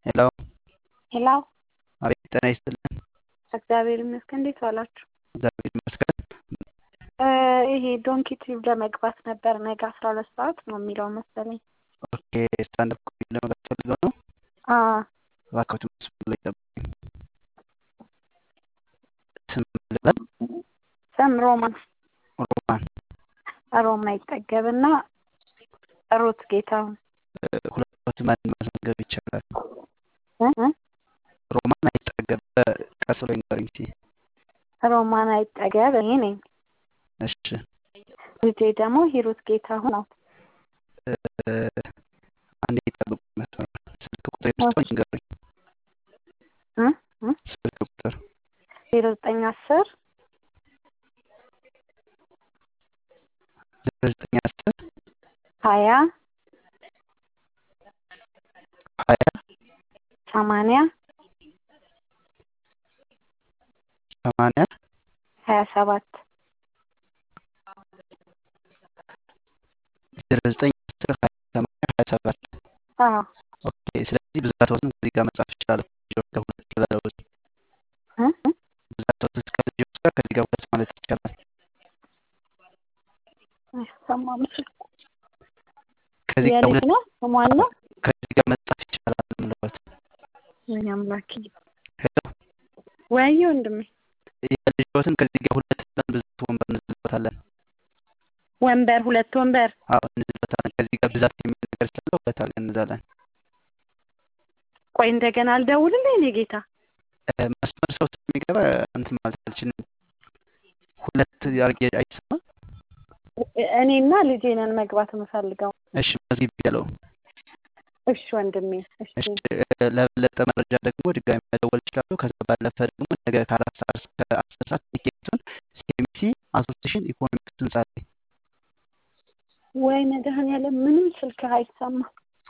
ሄሎ ሄሎ አቤት ጤና ይስጥልን። እግዚአብሔር ይመስገን። እንዴት ዋላችሁ? እግዚአብሔር ይመስገን። ይሄ ዶንኪ ቲዩብ ለመግባት ነበር። ነገ አስራ ሁለት ሰዓት ነው የሚለው መሰለኝ። ኦኬ ስታንድ አፕ ኮሜዲ ለመግባት ፈልገው ነው? አዎ እባክዎት መስመር ላይ ጠብቁኝ። ስም ልበል? ስም ሮማን ሮማን ሮማ ይጠገብና ሩት ጌታሁን ሁለቱን ማን ማስመዝገብ ይቻላል? እ እ ሮማን አይጠገብ ቀስ ብሎ ይንገሩኝ እስኪ። ሮማን አይጠገብ እኔ ነኝ። እሺ ልጄ ደግሞ ሂሩት ጌታሁን ናት። አንዴ ይጠብቁ መስመር ስልክ ቁጥር የምስጠው ይንገሩኝ። እ እ ስልክ ቁጥር ዜሮ ዘጠኝ አስር ዜሮ ዘጠኝ አስር ሀያ ሀያ ሰማንያ ሰማንያ ሀያ ሰባት ዜሮ ዘጠኝ አስር ሀያ ሰማንያ ሀያ ሰባት አዎ ኦኬ ስለዚህ ብዛትዎትን ከዚህ ጋር መጻፍ ይቻላል። ከሁለት ብዛትዎት እ እ ብዛትዎት እስከ ልጆች ጋር ከዚህ ጋር ሁለት ማለት ይቻላል። አይሰማም ስልኩ። ከዚህ ጋር የልጅ ሁለት ነው ስሟን ነው ከዚህ ጋር መጻፍ ይቻላል ምልበት ወይ አምላኬ ሄሎ ወይ ወንድሜ የልጆትን ከዚህ ጋር ሁለት ብለን ብዛት ወንበር እንዝልበታለን። ወንበር ሁለት ወንበር አዎ እንዝልበታለን። ከዚህ ጋር ብዛት የሚል ነገር ስላለው ሁለት አድርገን እንዛለን። ቆይ እንደገና አልደውልልህ እኔ ጌታ እ መስመር ሰው ስለሚገባ እንትን ማለት አልችልም። ሁለት አድርጌ አይሰማም። እኔና ልጄ ነን መግባት የምፈልገው። እሺ መዝጊብ ያለው እሺ ወንድሜ እሺ እሺ እ ለበለጠ መረጃ ደግሞ ድጋሚ መደወል ይችላሉ። ከዛ ባለፈ ደግሞ ነገ ከአራት ሰዓት እስከ አስር ሰዓት ቲኬቱን ሲኤምሲ አሶሲሽን ኢኮኖሚክስ ህንጻ ላይ ወይ መድኃኒዓለም ምንም ስልክህ አይሰማም።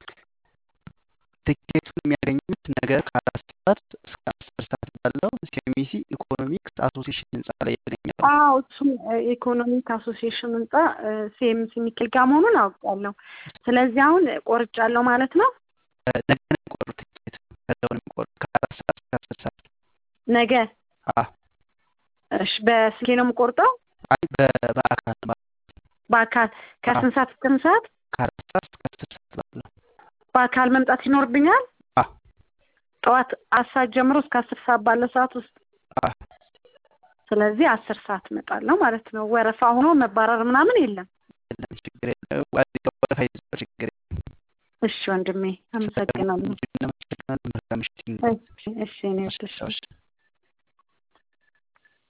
ቲኬቱን የሚያገኙት ነገ ከአራት ሰዓት እስከ አስር ሰዓት ባለው ሲኤምሲ ኢኮኖሚክስ አሶሲሽን ህንጻ ላይ ያገኛሉ። አዎ እሱም ኢኮኖሚክ አሶሲዬሽን ህንጻ ሲኤምሲ ሚካኤል ጋር መሆኑን አውቃለሁ። ስለዚህ አሁን ቆርጫለሁ ማለት ነው። እ ነገ ነው የሚቆርጡት ቲኬት ከዛው ነው የሚቆርጡት ከአራት ሰዓት እስከ አስር ሰዓት ነገ አ እሺ በስልኬ ነው የምቆርጠው። አይ በ- በአካል ማለት በአካል ከስንት ሰዓት እስከ ስንት ሰዓት ከአራት ሰዓት እስከ አስር ሰዓት ባለው በአካል መምጣት ይኖርብኛል። አ ጠዋት አስር ሰዓት ጀምሮ እስከ አስር ሰዓት ባለው ሰዓት ውስጥ አ ስለዚህ አስር ሰዓት እመጣለሁ ማለት ነው። ወረፋ ሆኖ መባረር ምናምን የለም። የለም ችግር የለም። ዋዜማ ወረፋ ይዘው ችግር የለም። እሺ ወንድሜ አመሰግናለሁ። እናመሰግናለን። መልካም ምሽት ይሁን። እሺ እሺ እኔ ወድሽ እሺ